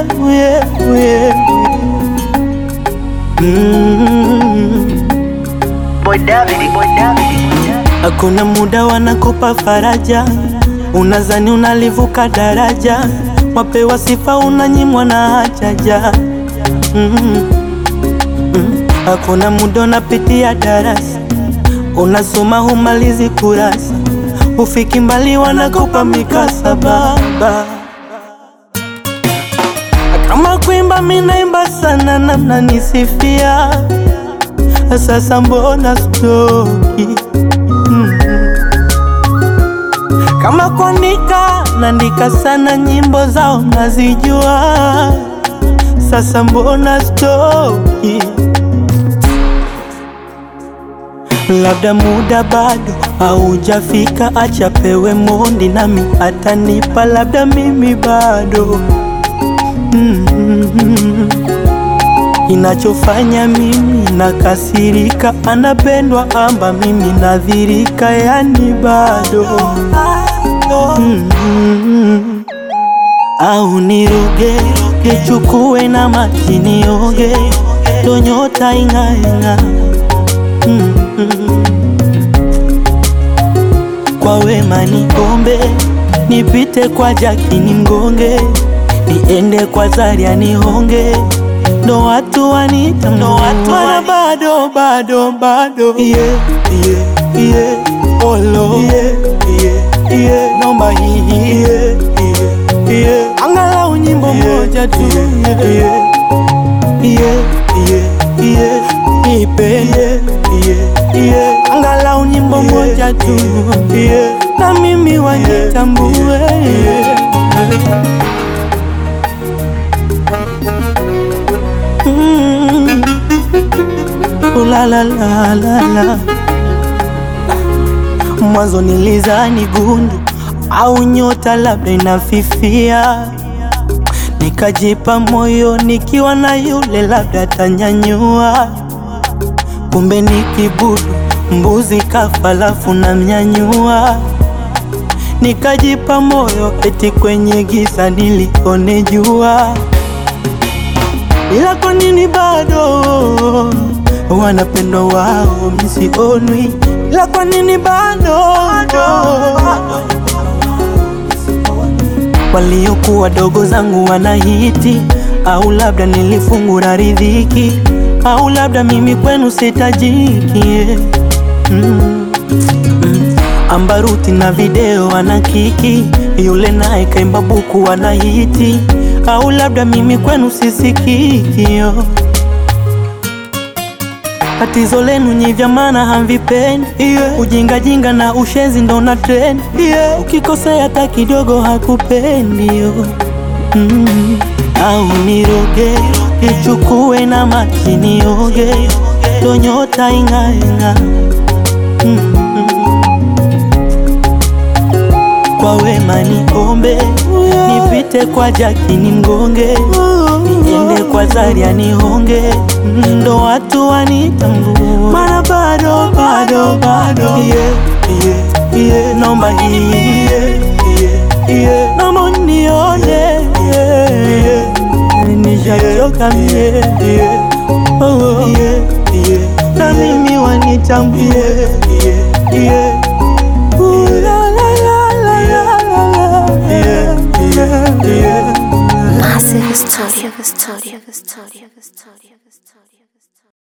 yeah, yeah. Mm. Boy David, Boy David. Hakuna muda wanakupa faraja, unazani unalivuka daraja, wapewa sifa unanyimwa na hajaja. Mm. Mm. Hakuna muda unapitia darasa, unasoma humalizi kurasa, ufiki mbali wanakupa mikasaba. Kama kuimba minaimba sana na mnanisifia, sasa mbona stoki? Kama kuandika naandika sana, nyimbo zao nazijua, sasa mbona stoki? Labda muda bado haujafika, acha pewe mondi nami atanipa, labda mimi bado mm. Inachofanya mimi nakasirika, anapendwa amba mimi nadhirika, yani bado mm. Au niroge nichukue na maji nioge, ndo nyota ing'aeng'a mm. Kwa wema niombe, nipite kwa Jaki nimgonge, niende kwa Zaria nihonge ndo watu wanita ndo watu wana bado bado bado yeah, yeah, yeah. Olo yeah, yeah, yeah. Nomba hii yeah, yeah, yeah. Angalau nyimbo moja tu yeah, yeah, yeah, yeah, yeah. Ipe yeah, yeah, yeah. Angalau nyimbo moja tu yeah. Na mimi wanitambue yeah. Mm. Ooh la la la la la. Mwanzo nilizani gundu au nyota labda inafifia, nikajipa moyo nikiwa na yule labda tanyanyua, kumbe ni kibudu mbuzi kafa lafu na mnyanyua, nikajipa moyo eti kwenye giza nilione jua ila kwa nini bado wanapendwa wao misionwi? Ila kwa nini bado waliokuwa dogo zangu wanahiti? Au labda nilifungura riziki, au labda mimi kwenu sitajiki yeah. mm. mm. Ambaruti na video wanakiki, yule naye kaimba buku wanahiti au labda mimi kwenu sisikikio. Tatizo lenu nyi vya maana hamvipendi yeah. Ujingajinga na ushenzi ndo na trend yeah. Ukikosea hata kidogo hakupendi yo mm. Au niroge nichukue na maji nioge, ndo nyota ing'aeng'a mm. Kwa wema niombe nipite kwa Jaki nimgonge, niende kwa Zaria nihonge, ndo watu wanitambue, mana bado bado bado yeah, yeah, yeah. Nomba hii yeah, yeah, yeah. Naomba unione yeah, yeah. Nishachoka mie yeah. oh, oh. yeah, yeah. Na mimi wanitambue yeah, yeah. Ooh, la, la, la, la, la, la, la. Yeah, yeah, yeah. Massive Studio. Massive Studio.